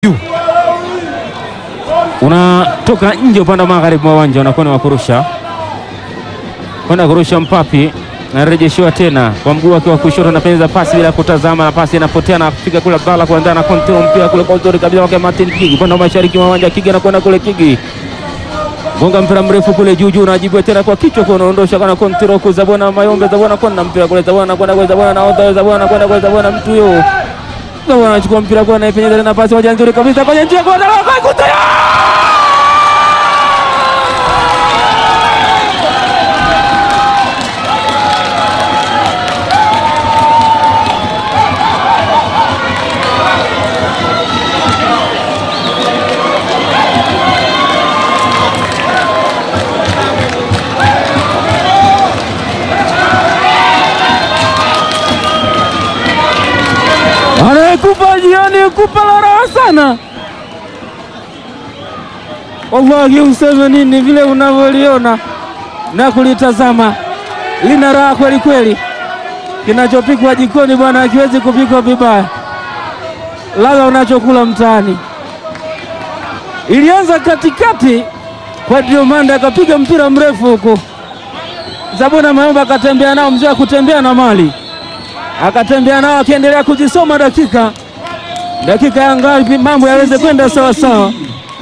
juu. unatoka nje upande wa magharibi mwa uwanja, unakwenda wa kurusha kwenda kurusha mpapi narejeshiwa tena kwa mguu wake wa kushoto, anapenza pasi bila kutazama, na pasi inapotea na kufika kule Abdalla kuandaa na kontrol mpira kule kwa uzuri kabisa wake Martin Kigi upande wa mashariki mwa uwanja. Kigi anakwenda kule, Kigi gonga mpira mrefu kule juu juu, unajibiwa tena kwa kichwa, kwa unaondosha kana kontrol kwa Zabona Mayombe, Zabona kwenda mpira kule, Zabona anakwenda kule, Zabona nahodha, Zabona anakwenda kule, Zabona mtu huyo, Zabona anachukua mpira kwa anaipenyeza tena pasi moja nzuri kabisa kwenye njia kwa kutoa anayekupa jiani kupa la raha sana. Wallahi, useme nini vile unavyoliona na kulitazama lina raha kweli kweli. Kinachopikwa jikoni bwana hakiwezi kupikwa vibaya, ladha unachokula mtaani. Ilianza katikati kwa Diomande akapiga mpira mrefu huko, Zabona Mayombe akatembea nao, mzee akutembea na mali akatembea nao akiendelea kuzisoma dakika dakika ya ngapi mambo yaweze kwenda sawa sawa.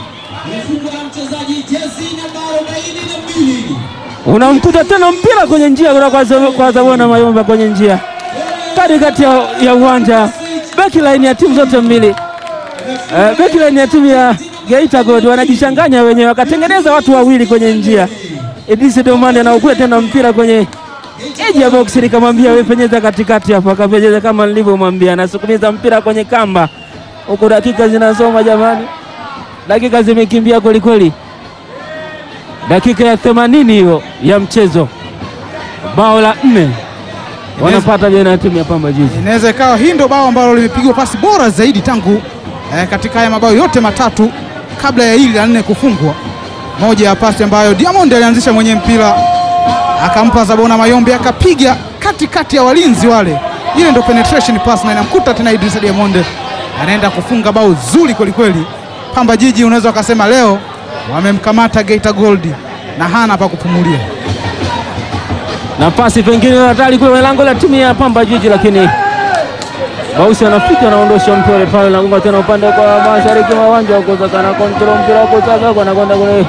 Unamkuta tena mpira kwenye njia kutoka kwa Zab- kwa Zabona Mayombe kwenye njia katikati ya, ya uwanja backline ya timu zote mbili uh, backline ya timu ya Geita Gold wanajichanganya wenyewe, wakatengeneza watu wawili kwenye njia. Idrisi Domande anaukua tena mpira kwenye eji ya boksi, nikamwambia wewe penyeza katikati hapo, akapenyeza kama nilivyomwambia, anasukumiza mpira kwenye kamba huko. Dakika zinasoma jamani, dakika zimekimbia kweli kweli. Dakika ya themanini hiyo ya mchezo, bao la nne wanapata vijana ya timu ya Pamba Jiji. Inaweza ikawa hii ndio bao ambalo limepigwa pasi bora zaidi tangu eh, katika haya mabao yote matatu kabla ya hili la nne kufungwa. Moja ya pasi ambayo Diamond alianzisha mwenye mpira akampa Zabona Mayombe akapiga katikati ya walinzi wale, ile ndio penetration pass na inamkuta tena Idrisa Diamond anaenda kufunga bao zuri kwelikweli. Pamba Jiji unaweza ukasema leo wamemkamata Geita Gold na hana pa kupumulia. nafasi pengine hatari kule kwenye lango la timu ya Pamba Jiji, lakini Bausi anafika anaondosha mpira pale, nagonga tena upande kwa mashariki mwa uwanja huko sasa, na kontrol mpira huko sasa, kwa anakwenda kule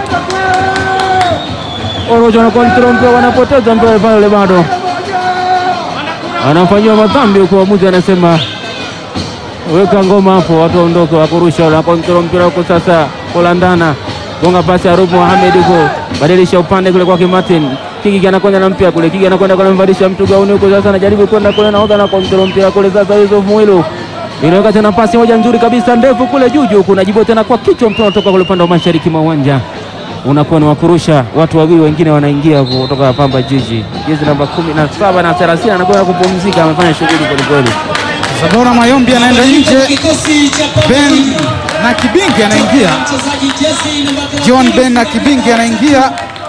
Orojo na kontrol mpira, wanapoteza mpira pale, bado anafanyiwa madhambi huko, mwamuzi anasema weka ngoma hapo, watu waondoke, wakurusha na kontrol mpira huko sasa, kolandana gonga pasi ya Rubu Mohamed huko, badilisha upande kule kwake Martin Kiki anakwenda na mpira kule, Kiki anakwenda kule mvalisha mtu gauni huko sasa, anajaribu kwenda kule nahodha na kontrol mpira kule sasa, Yusuf Mwilu inaweka tena pasi moja nzuri kabisa ndefu kule juu juu, kuna jibu tena kwa kichwa, mpira unatoka kule upande wa mashariki mwa uwanja, unakuwa ni wakurusha, watu wawili wengine wanaingia kutoka Pamba Jiji, jezi namba kumi na saba na thelathini, anakwenda kupumzika, amefanya shughuli kwelikweli. Zabona Mayombe anaenda nje, Ben na Kibingi anaingia, John Ben na Kibingi anaingia,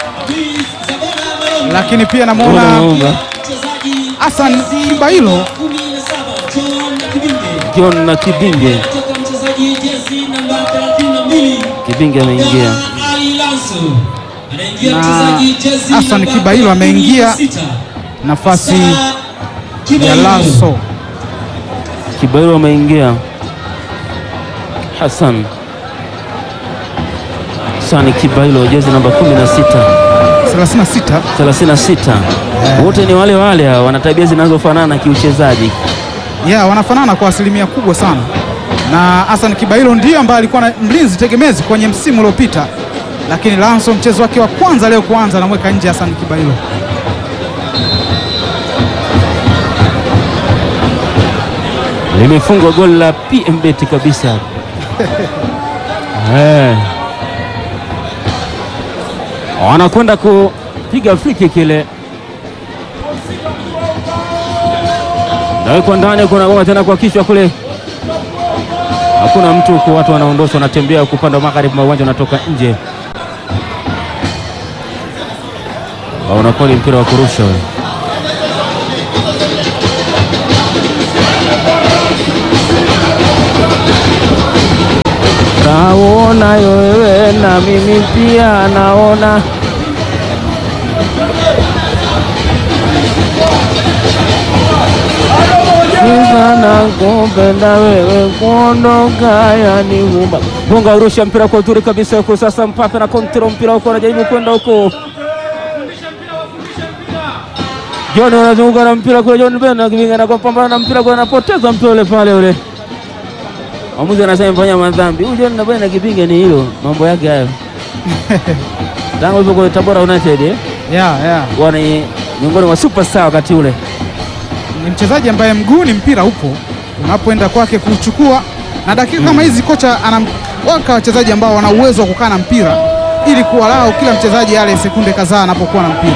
lakini pia namwona Unaomba Hassan Kibailo John na Kibinge, Kibinge ameingia na Hassan Kibailo ameingia nafasi ya Laso. Kibairo ameingia, Hassan Sani Kibailo, jezi namba 16 36 36. Wote ni wale wale hao, wana tabia zinazofanana kiuchezaji. ya wanafanana kwa asilimia kubwa sana, na Hassan Kibailo ndiye ambaye alikuwa na mlinzi tegemezi kwenye msimu uliopita, lakini Lanso mchezo wake wa kwanza leo kuanza anamweka nje Hassan Kibailo. Limefungwa goli la PMBet kabisa. Eh. Wanakwenda kupiga free kick ile. Nawekwa ndani kuna goma tena kwa kichwa kule. Hakuna mtu huko, watu wanaondoshwa, wanatembea huko upande wa magharibi mwa uwanja, unatoka nje. Unakuwa ni mpira wa kurusha wewe. nauonayo wewe na mimi pia naona. Sana kupenda wewe kuondoka yani huma. Bonga urusha mpira kwa uzuri kabisa huko sasa, Mpape na kontrol mpira huko, anajaribu kwenda huko. John anazunguka na mpira kule, John Ben akivinga na kupambana na mpira kwa, anapoteza mpira ule pale ule. Mwamuzi anasema fanya madhambi. Huyu John Ben akipinga ni hilo mambo yake hayo. Tangu yupo kwa Tabora United eh, yeah, yeah. wana miongoni mwa superstar wakati ule. Ni mchezaji ambaye mguuni mpira upo unapoenda kwake kuchukua, na dakika kama hizi kocha anawaka wachezaji ambao wana uwezo wa kukaa na mpira ili kuwalau kila mchezaji yale sekunde kadhaa anapokuwa na mpira.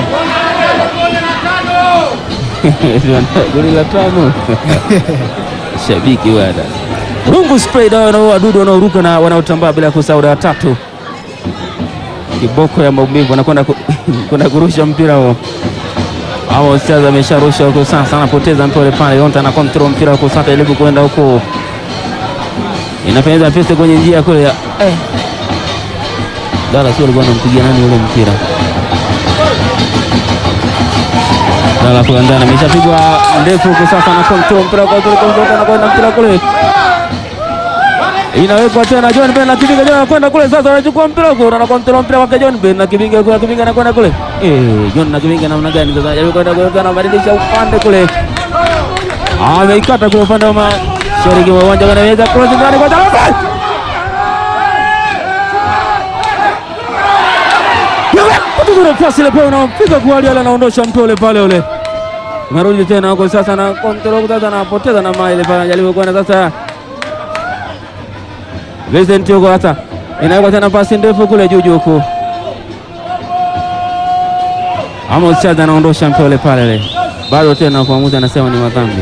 goli la tano shabiki bwana rungu spray dawa na wadudu wanaoruka na wanaotambaa bila kusahau dawa tatu kiboko ya maumivu anakwenda ku, kwenda kurusha mpira huo hawa ustaz amesharusha huko sasa anapoteza mpira ule pale Yonta ana control mpira huko sasa ili kwenda huko inapendeza pesa kwenye njia kule ya eh Dala sio alikuwa anampigia nani ule mpira Dala kule ndani ameshapigwa ndefu huko sasa na control mpira kwa kule kwa anakwenda mpira kule. Inawekwa tena John Ben akipiga John anakwenda kule sasa anachukua mpira huko na control mpira kwa John Ben akipiga kwa akipiga anakwenda kule. Eh, John akipiga namna gani sasa? Jaribu kwenda kule anabadilisha upande kule. Ameikata kwa upande wa mashariki wa uwanja anaweza cross ndani kwa Dala. Nafasi ile pale unapiga kwa wale anaondosha mpira ule pale ule. Unarudi tena huko sasa na control sasa anapoteza na mali pale anajaribu kwenda sasa. Vincent yuko hata. Inawekwa tena pasi ndefu kule juu juu huko. Amos Chad anaondosha mpira ule pale ile. Bado tena mwamuzi anasema ni madhambi.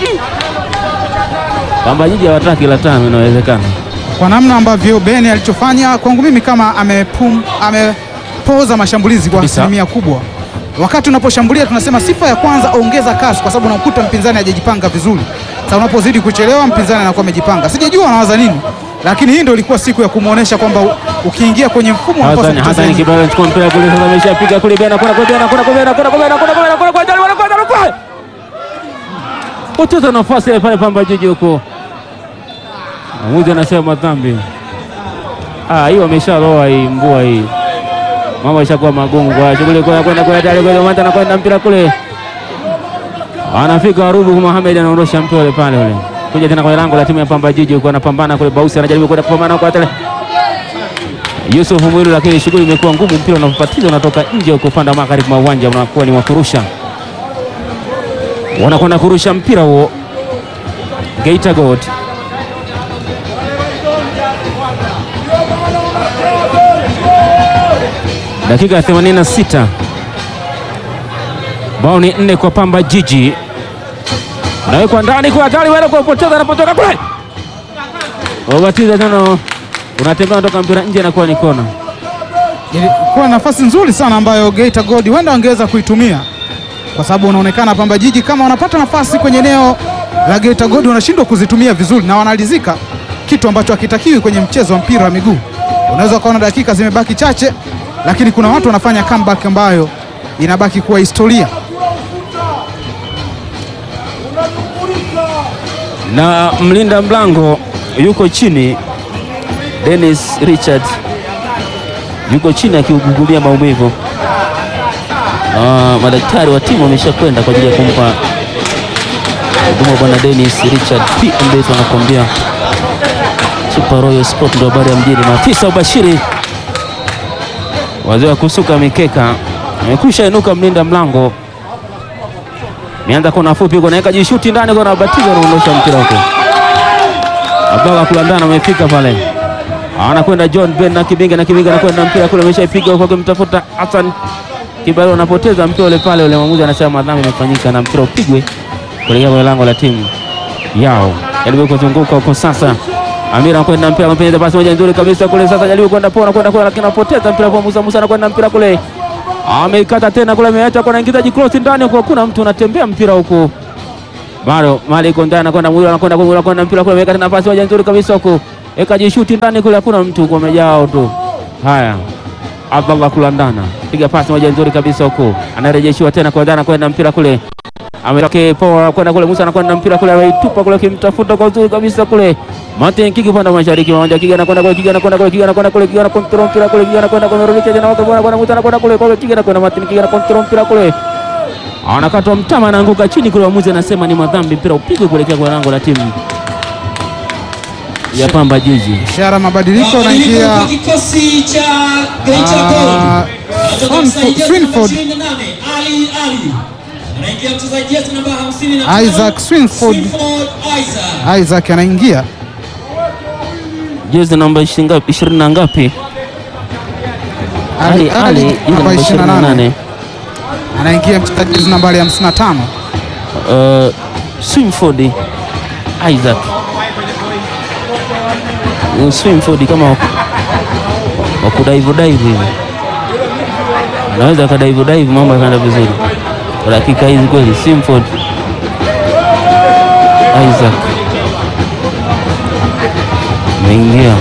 Pamba Jiji hawataki la tano inawezekana. Kwa namna ambavyo Ben alichofanya kwangu mimi kama amepum, amepoza mashambulizi kwa Kabisa. asilimia kubwa. Wakati unaposhambulia tunasema sifa ya kwanza, ongeza kasi, kwa sababu unakuta mpinzani hajajipanga vizuri. Sasa unapozidi kuchelewa, mpinzani anakuwa amejipanga. Sijajua anawaza nini, lakini hii ndio ilikuwa siku ya kumwonyesha kwamba u- ukiingia kwenye mfumo unapaswa Hassan kucheza Hassan hivi. Kibala anachukua mpira kule sasa ameshapiga kule bena kuna kule bena kuna kule bena kuna kule bena kuna kule bena kuna kule bena kuna kule bena Poteza nafasi ile pale Pamba Jiji huko. Mwamuzi anasema dhambi. Ah, hiyo ameshaloa hii mbua hii. Mambo ishakuwa magumu kwa shughuli kwa kwenda kwa tayari kwa Manta anakwenda mpira kule. Anafika Arubu Mohamed anaondosha mpira ule pale ule. Kuja tena kwa lango la timu ya Pamba Jiji huko anapambana kule Bausi anajaribu kwenda kupambana kwa tele. Yusuf Mwilu, lakini shughuli imekuwa ngumu, mpira unapopatiza unatoka nje huko upande wa magharibi mwa uwanja, unakuwa ni wa kurusha. Wanakwenda kurusha mpira huo Geita Gold. Dakika ya 86, bao ni nne kwa Pamba Jiji, unawekwa ndani kwa hatari, wala kupoteza, anapotoka kule wabatiza tena, unatembea unatoka mpira nje, inakuwa ni kona. Ilikuwa nafasi nzuri sana ambayo Geita Gold huenda wangeweza kuitumia, kwa sababu unaonekana Pamba Jiji kama wanapata nafasi kwenye eneo la Geita Gold wanashindwa kuzitumia vizuri na wanalizika, kitu ambacho hakitakiwi kwenye mchezo wa mpira wa miguu. Unaweza ukaona dakika zimebaki chache, lakini kuna watu wanafanya comeback ambayo inabaki kuwa historia. na mlinda mlango yuko chini, Dennis Richard yuko chini akiugugulia maumivu, na madaktari wa timu wameshakwenda kwa ajili ya kumpa huduma bwana Dennis Richard P ambaye tunakwambia Super Royal Sport ndio habari ya mjini. Maafisa ubashiri, wazee wa kusuka mikeka, amekwisha inuka mlinda mlango Mianza kona fupi huko naweka jishuti ndani kwa nabatiza anaondosha mpira huko. Abdalla kulandana amefika pale. Anakwenda John Ben na Kibinga na Kibinga anakwenda mpira kule ameshaipiga huko akimtafuta Hassan Kibalo anapoteza mpira ule pale ule mwamuzi anasema madhambi imefanyika na mpira upigwe kuelekea kwenye lango la timu yao. Jaribu kuzunguka huko sasa. Amira anakwenda mpira amepenyeza pasi moja nzuri kabisa kule sasa jaribu kwenda pona kwenda kule lakini anapoteza mpira kwa Musa Musa anakwenda mpira kule ameikata tena kule, ameacha kwa naingizaji cross ndani huko, kuna mtu anatembea mpira huko, bado mali iko ndani, anakwenda Mwilo, anakwenda kwa Mwilo, anakwenda mpira kule, ameweka tena pasi moja nzuri kabisa huko, ekajishuti ndani kule, hakuna mtu kwa mejao tu. Haya, Abdallah kulandana, piga pasi moja nzuri kabisa huku, anarejeshiwa tena kwa dhana kwenda mpira kule Ametokea poa kwenda kule, Musa anakwenda mpira kule, ameitupa kule, kimtafuta kwa uzuri kabisa kule. Martin Kiki upande wa mashariki mmoja, Kiki anakwenda kule, Kiki anakwenda kule, Kiki anakwenda kule, Kiki anakontrol mpira kule, Kiki anakwenda kule, rudisha tena wake bwana, Musa anakwenda kule, kwa Kiki anakwenda, Martin Kiki anakontrol mpira kule, anakatwa mtama, anaanguka chini kule, mwamuzi anasema ni madhambi, mpira upigwe kuelekea kwa lango la timu ya Pamba Jiji. Ishara mabadiliko Mabadiliko anaingia kwa kikosi cha Geita Ah, Gold. Kutoka Swinford- mchezaji jezi namba Swinford. 28, Ali Ali. Anaingia mchezaji jezi namba 55, Isaac Swinford. Swinford Isaac. Isaac anaingia Jezi namba ishirini ngapi? ishirini na ngapi? Ali Ali Ali, jezi namba namba ishirini na 28 nane. anaingia mchezaji jezi nambari 55 Uh, Swinford Isaac Ni Swinford kama waku- wakudaivu daivu hivi, anaweza akadaivu daivu, mambo yakaenda vizuri kwa dakika hizi kweli. Swinford Isaac ameingia.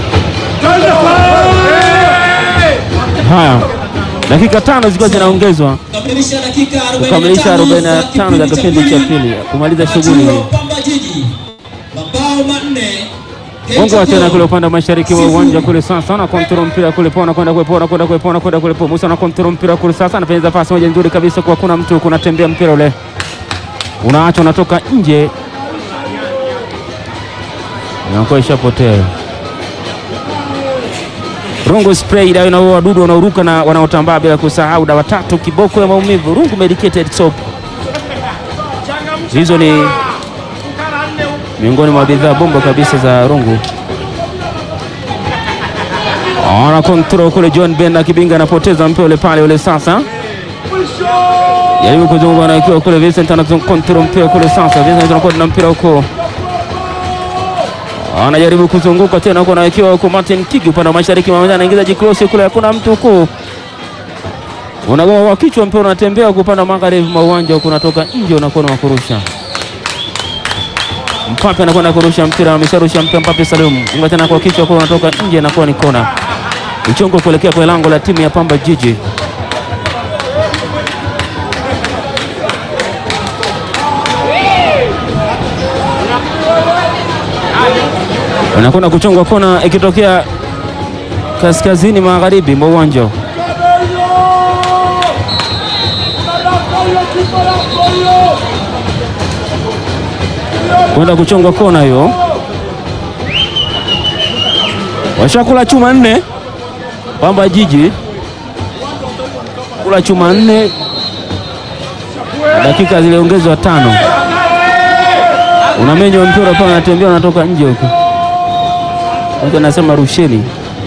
Haya, dakika tano zikiwa zinaongezwa Kukamilisha dakika 45 kukamilisha 45 za kipindi cha pili. pili, kumaliza Wakati shughuli huo hii. Pamba Jiji mabao manne. Geita Bongo wa tena Gold. kule upande wa mashariki wa Sifuri. uwanja kule sasa, na kontrol mpira kule pona kwenda kule pona kwenda kule pona kwenda kule pona. Musa na kontrol mpira kule sasa, anapenyeza pasi moja nzuri kabisa kwa kuna mtu kunatembea mpira ule unaacha unatoka nje, inakuwa ishapotea. Rungu spray dawa inaua wadudu wanaoruka na wanaotambaa, bila kusahau dawa tatu kiboko ya maumivu, Rungu medicated soap. Hizo ni miongoni mwa bidhaa bomba kabisa za Rungu. Ana kontrol kule, John Ben akibinga anapoteza mpira ule pale ule sasa, jaribu kuzunguka na ikiwa kule, Vincent anakontrol mpira kule sasa, Vincent anakuwa na mpira huko, anajaribu kuzunguka tena huko, anawekewa huko Martin Kigi upande wa mashariki, mmoja anaingiza jikrosi kule, hakuna mtu huko, unagoma kwa kichwa, mpira unatembea huko upande wa magharibi mwa uwanja huko, unatoka nje, unakuwa na kurusha Mpape anakwenda kurusha mpira, amesharusha mpira Mpape Salum, inga tena kwa kichwa kule, unatoka nje, inakuwa ni kona. Mchongo kuelekea kwa lango la timu ya Pamba Jiji. Anakwenda kuchongwa kona ikitokea kaskazini magharibi mwa uwanja. kwenda kuchongwa kona hiyo. Washakula chuma nne, Pamba Jiji kula chuma nne, dakika ziliongezwa tano. Unamenywa mpira pale, anatembea unatoka nje huko, mtu anasema rusheni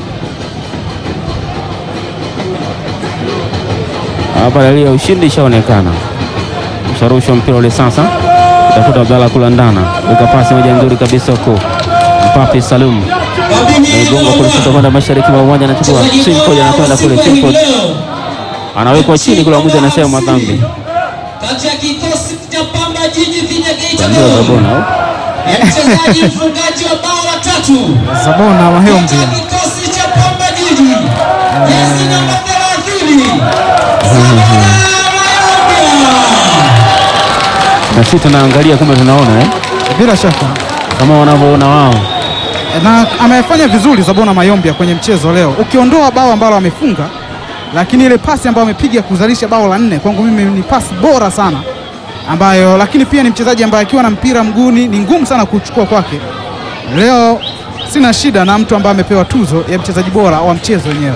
hapa. Dalili ya ushindi ishaonekana, usharushwa mpira ule sasa tafuta Abdalla kulandana, weka pasi moja nzuri kabisa huko. Mpape Salum naigonga kule sasa kwenda mashariki mwa uwanja, anachukua Simford anakwenda kule. Simford anawekwa chini kule, mwamuzi anasema madhambi. Kati ya kikosi cha Pamba Jiji dhidi ya Geita Ndio Gold. Gabona au? Ni mchezaji mfungaji wa bao la tatu Zabona katika Mahombi kikosi cha Pamba Jiji, jezi namba 30 Zabona Mayombe. na sisi tunaangalia, kumbe tunaona eh, bila shaka kama wanavyoona wao. na amefanya vizuri Zabona Mayombia kwenye mchezo leo, ukiondoa bao ambalo amefunga, lakini ile pasi ambayo amepiga kuzalisha bao la nne kwangu mimi ni pasi bora sana ambayo, lakini pia ni mchezaji ambaye akiwa na mpira mguuni ni ngumu sana kuchukua kwake. Leo sina shida na mtu ambaye amepewa tuzo ya mchezaji bora wa mchezo wenyewe.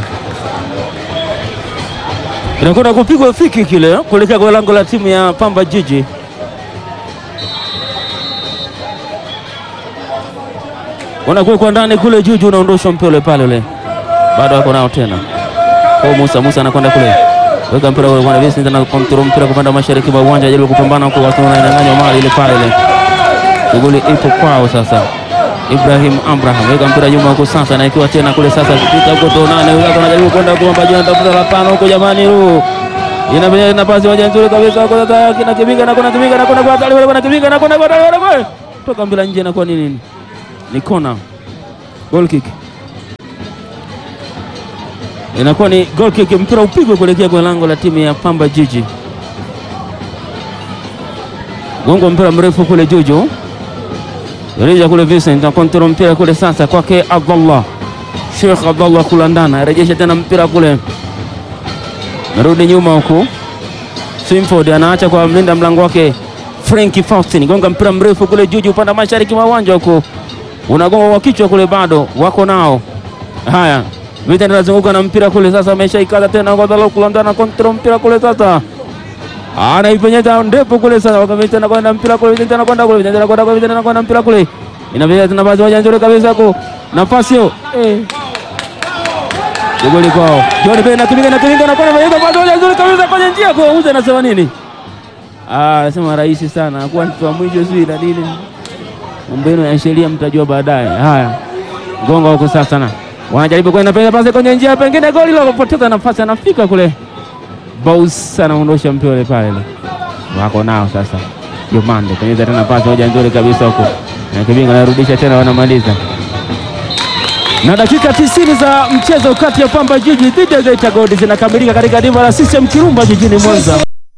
Inakwenda kupigwa fiki kile kuelekea kwa lango la timu ya Pamba Jiji. Wanakuwa ndani kule juju, unaondoshwa mpira ule pale ule, bado wako nao tena kwa Musa. Musa anakwenda kule, weka mpira ule kwa Vincent na kontrol mpira kupanda mashariki mwa uwanja, jaribu kupambana huko, watu wananyang'anywa mali ile pale ile. Shughuli ipo kwao sasa. Ibrahim Abraham weka mpira nyuma huko sasa, na ikiwa tena kule sasa, kupita huko tonane, huyo anajaribu kwenda kwa Pamba Jiji, anatafuta la tano huko, jamani ru inapenya na pasi moja nzuri kabisa huko sasa, kina Kibinga na kuna Kibinga na kuna kwa hatari wale, kuna Kibinga na kuna kwa hatari wale, toka mpira nje, na kwa nini ni kona Goal kick inakuwa ni goal kick, mpira upigwe kuelekea kwenye lango la timu ya Pamba Jiji. Gongo mpira mrefu kule Juju, rejea kule Vincent akontrol mpira kule sasa kwake Abdallah Sheikh Abdallah kulandana, rejesha tena mpira kule, narudi nyuma huku Swinford anaacha kwa mlinda mlango wake Frankie Faustin, gonga mpira mrefu kule Juju upande mashariki mwa uwanja huku, unagonga kwa kichwa kule, bado wako nao. Haya, Vita anazunguka na mpira kule sasa, ameshaikaza tena kwa Abdallah kulandana, kontrol mpira kule sasa anaipenyeza ndefu kule sasa, wakamita na kwenda mpira kule, tena kwenda kule, tena kwenda kule, tena kwenda mpira kule, inapenyeza tena basi, moja nzuri kabisa kwa nafasi hiyo eh, goli kwao. John Ben akipiga na kilinga na kwenda moja basi, moja nzuri kabisa kwenye njia kwa uza, anasema nini? Ah, anasema rahisi sana, kwa mtu wa mwisho sio ila nini, mambo yenu ya sheria mtajua baadaye. Haya, gonga huko sasa, na wanajaribu kwenda pesa pasi kwenye njia, pengine goli la kupoteza nafasi, anafika kule Baus anaondosha mpira ule pale, wako nao sasa. Jomande penyeza tena pasi moja nzuri kabisa huko, na Kibinga anarudisha tena, wanamaliza na dakika tisini za mchezo kati ya Pamba Jiji dhidi ya Geita Gold zinakamilika katika dimba la CCM Kirumba jijini Mwanza.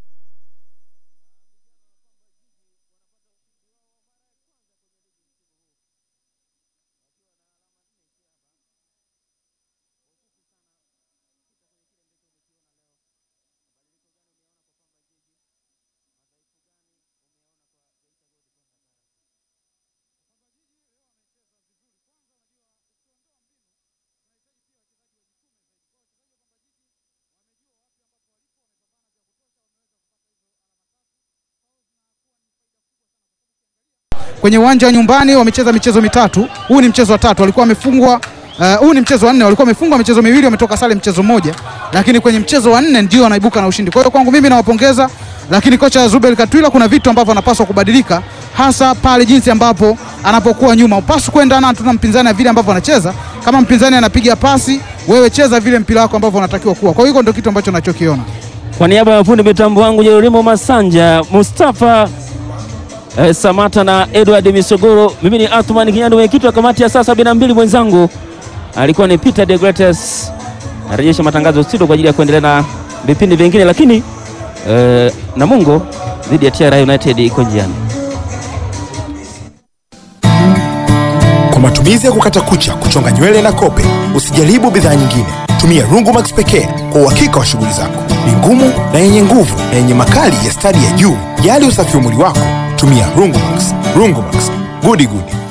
kwenye uwanja wa nyumbani wamecheza michezo mitatu. Huu ni mchezo wa tatu, walikuwa wamefungwa uh, huu ni mchezo wa nne, walikuwa wamefungwa michezo miwili, wametoka sare mchezo mmoja, lakini kwenye mchezo wa nne ndio wanaibuka na ushindi. Kwa hiyo kwangu mimi nawapongeza, lakini kocha Zubel Katwila kuna vitu ambavyo anapaswa kubadilika, hasa pale jinsi ambapo anapokuwa nyuma. Upaswi kwenda na tuna mpinzani na vile ambavyo anacheza. Kama mpinzani anapiga pasi, wewe cheza vile mpira wako ambavyo unatakiwa kuwa. Kwa hiyo hiko ndio kitu ambacho nachokiona. Kwa niaba ya fundi mitambo wangu Jerolimo Masanja, Mustafa eh, Samata na Edward Misogoro, mimi ni Athman Kinyando, mwenyekiti wa kamati ya saa sabini na mbili. Mwenzangu alikuwa ni Peter de Gretes. Narejesha matangazo studio kwa ajili ya kuendelea na vipindi vingine, lakini eh, Namungo dhidi ya TRA United iko njiani. Kwa matumizi ya kukata kucha, kuchonga nywele na kope, usijaribu bidhaa nyingine. Tumia Rungu Max pekee kwa uhakika wa shughuli zako. Ni ngumu na yenye nguvu na yenye makali ya stadi ya juu. Jali usafi wa mwili wako, tumia Rungu Max. Rungu Max, gudi gudi.